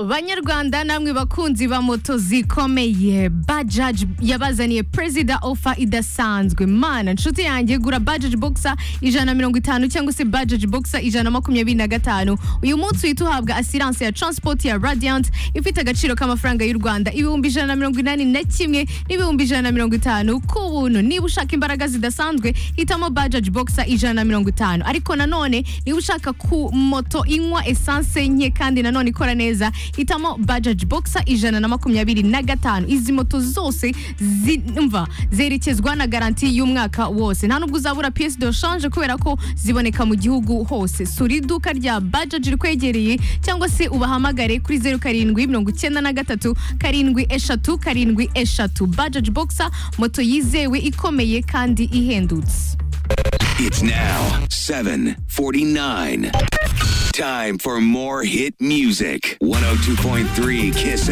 banyarwanda namwe bakunzi ba moto zikomeye bajaji yabazaniye perezida ofa idasanzwe mana nshuti yanjye gura bajaji bogisa ijana na mirongo itanu cyangwa se bajaji bogisa ijana na makumyabiri na gatanu uyu munsi uhita uhabwa asiranse ya transport ya radiant ifite agaciro k'amafaranga y'u rwanda ibihumbi ijana na mirongo inani na kimwe n'ibihumbi ijana na mirongo itanu ku buntu niba ushaka imbaraga zidasanzwe hitamo bajaji bogisa ijana na mirongo itanu ariko nanone niba ushaka ku moto inywa esanse nke kandi nanone ikora neza hitamo bajaji bogisa ijana na makumyabiri na gatanu izi moto zose zimva zerekezwa na garanti y'umwaka wose nta nubwo uzabura piyesi do shanje kubera ko ziboneka mu gihugu hose sura iduka rya bajaji rikwegereye cyangwa se ubahamagare kuri zeru karindwi mirongo icyenda na gatatu karindwi eshatu karindwi eshatu bajaji bogisa moto yizewe ikomeye kandi ihendutse It's now 7:49. Time for more hit music. 102.3 Kiss